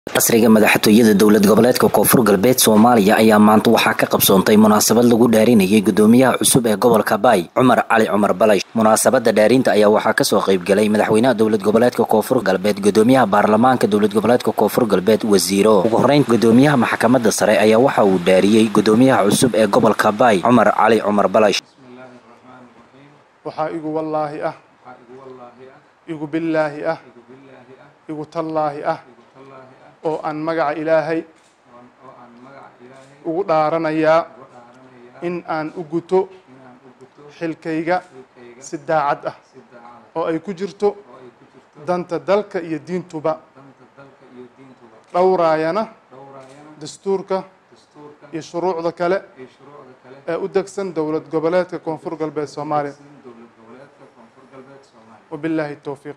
qasriga madaxtooyada dowlad goboleedka koonfur galbeed soomaaliya ayaa maanta waxaa ka qabsoontay munaasabad lagu dhaarinayay gudoomiyaha cusub ee gobolka baay cumar cali cumar balash munaasabada dhaarinta ayaa waxaa kasoo qaybgalay madaxweynaha dowlad goboleedka koonfur galbeed gudoomiyaha baarlamaanka dowlad goboleedka koonfur galbeed wasiiro ugu horeyn gudoomiyaha maxkamada sare ayaa waxa uu dhaariyey gudoomiyaha cusub ee gobolka baay cumar cali cumar balash waxaa igu wallaahi ah igu billaahi ah igu tallaahi ah oo aan magaca ilaahay ugu dhaaranayaa in aan u guto xilkayga si daacad ah oo ay ku jirto danta dalka iyo diintuba dhowraayana dastuurka iyo shuruucda kale ee u degsan dowlad goboleedka koonfur galbeed soomaaliya wabilaahi towfiiq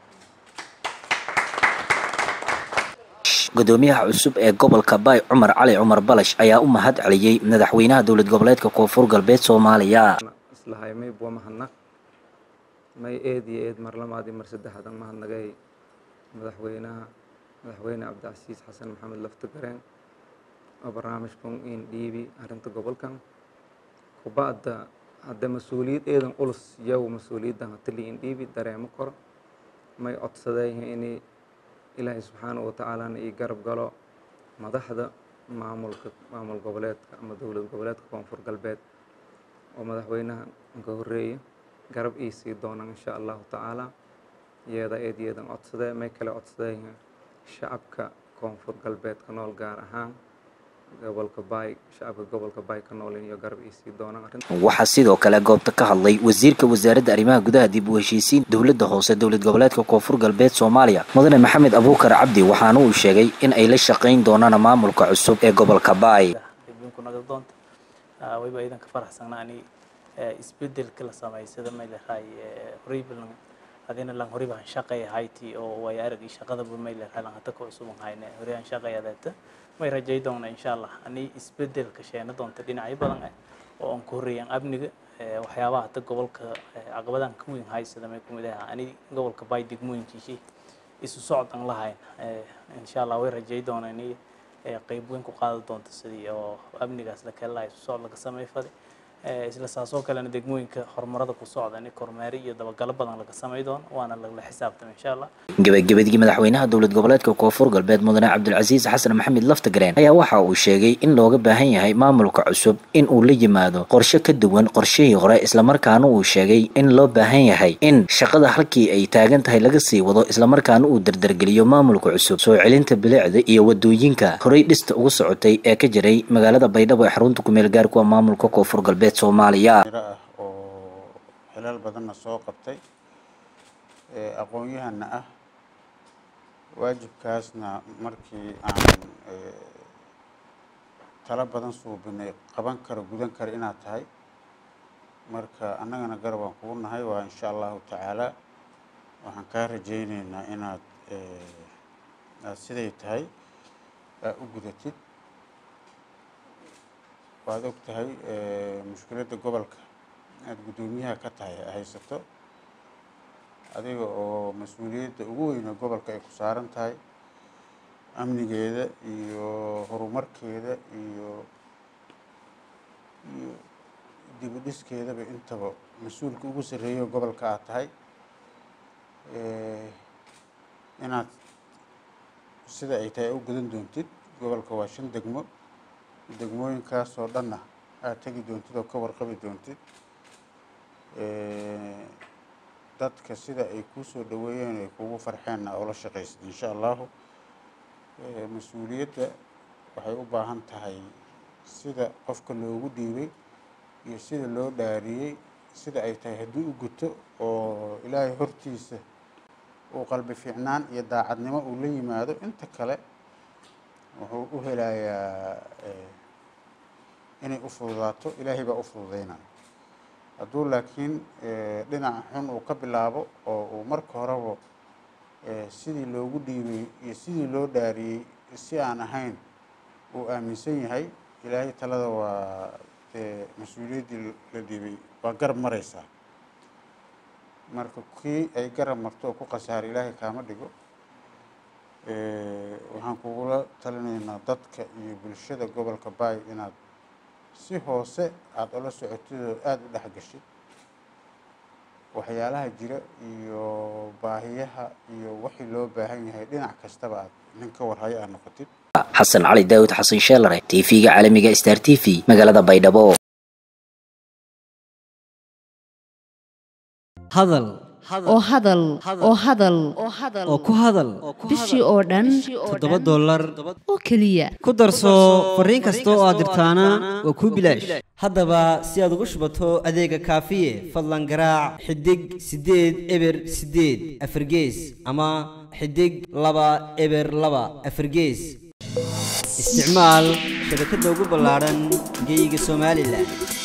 gudoomiyaha cusub ee gobolka baay cumar cali cumar balash ayaa u mahad celiyey madaxweynaha dowlad goboleedka koonfur galbeed soomaaliya islahay may bua mahadnaq may eed iyo eed mar lamaadii mar saddexaadan mahadnagay madaxweynaha madaxweyne cabdicasiis xasan maxamed laftigareen oo barnaamijkan in dhiibi arrinta gobolkan kuba'da hadda mas-uuliyad eedan culus yow mas-uuliyaddan hatali in dhiibi dareemo koro may codsadeen inay ilaahay subxaana wa tacaalana ii garab galo madaxda maamulka maamul goboleedka ama dowlad goboleedka koonfur galbeed oo madaxweynaha ka horeeya garab ii sii doonaan insha allahu tacaala yeeda eed yeedan codsadee may kale codsadeen shacabka koonfur galbeed ka nool gaar ahaan gobolka baay shacabka gobolka baay ka nool iyo garab ii sii doonaan arrinta waxaa sidoo kale goobta ka hadlay wasiirka wasaaradda arrimaha gudaha dib u heshiisiin dowladda hoose dowlad goboleedka koonfur galbeed soomaaliya mudane maxamed abuukar cabdi waxaana uu sheegay in ay la shaqayn doonaan maamulka cusub ee gobolka baay wayba iidan ka faraxsanaani isbedelka la samaysada may leedahay horeybalan adina lan horey baan shaqay hayti oo way aragii shaqadaba may leedahay lan hata ka cusub hayne horey aan shaqay adeeta may rajay doona insha allah ani isbedelka sheena doonta dhinacyo badan ah oo aan ku horeeyaan amniga waxyaabaha hata gobolka caqabadan ka weyn haysada may kumid aha ani gobolka baay degmooyinkiisii isu socod aan lahayn insha allah way rajay doona ini qayb weyn ku qaadi doonta sidii oo amnigaas la kala lahay isu socod laga samey faday isla saasoo kalena degmooyinka horumarada ku socda in kormeeri iyo dabagalo badan laga samay doono waana lagala xisaabtama insha allah gebagabadii madaxweynaha dowlad goboleedka koonfur galbeed mudane cabdilcasiis xasan maxamed laftagareen ayaa waxa uu sheegay in looga baahan yahay maamulka cusub in uu la yimaado qorshe ka duwan qorshihii hore islamarkaana uu sheegay in loo baahan yahay in shaqada halkii ay taagan tahay laga sii wado islamarkaana uu dardargeliyo maamulka cusub soo celinta bilicda iyo wadooyinka horey dhista ugu socotay ee ka jiray magaalada baydhabo ee xarunta kumeel gaarkuwa maamulka koonfur galbeed soomaaliya ah oo xilal badanna soo qabtay aqoon-yahana ah waajibkaasna markii aan talo badan suubinay qaban karo gudan karo inaad tahay marka annagana garab aan kugu nahay waa insha allahu tacaala waxaan kaa rajayneynaa inaad aad siday tahay aa u gudatid waad og tahay mushkiladda gobolka aada guddoomiyaha ka tahay haysato adiga oo mas-uuliyadda ugu weyne gobolka ay ku saaran tahay amnigeeda iyo horumarkeeda iyo iyo dibudhiskeedaba intaba mas-uulka ugu sarreeyo gobolka aad tahay inaad sida ay tahay u gudan doontid gobolka waa shan degmo degmooyinkaasoo dhanna aada tegi doontid oo ka warqabi doontid dadka sida ay kuu soo dhaweeyeen ay kugu farxeenna oo la shaqaysid insha allahu mas-uuliyadda waxay u baahan tahay sida qofka loogu dhiibay iyo sida loo dhaariyey sida ay tahay haddii u guto oo ilaahay hortiisa uu qalbi fiicnaan iyo daacadnimo uu la yimaado inta kale wuxuu u helayaa inay u fududaato ilaahay baa u fududeynaya hadduu laakiin dhinaca xun uu ka bilaabo oo uu marka horeba sidii loogu dhiibay iyo sidii loo dhaariyey si aan ahayn uu aaminsan yahay ilaahay talada waa dee mas-uuliyaddii la dhiibay waa garab mareysaa marka kii ay garab marto oo ku khasaara ilaahay kaama dhigo waxaan kugula talinaynaa dadka iyo bulshada gobolka baay inaad si hoose aada ula socotid oo aada u dhexgashid waxyaalaha jira iyo baahiyaha iyo wixii loo baahan yahay dhinac kastaba aad nin ka warhayo aad noqotid xasan cali daawud xasan sheelare tv-ga caalamiga star t v magaalada baydhabo hadal oo hadal oo hadal oo ku hadal bishii oo dhan toddoba dollar oo keliya ku darso fariin kasta oo aad dirtaana waa kuu bilaash haddaba si aad ugu shubato adeega kaafiye fadlan garaac xidig siddeed eber siddeed afargees ama xidig laba eber laba afargees isticmaal shabakadda ugu ballaadhan geyga somalilan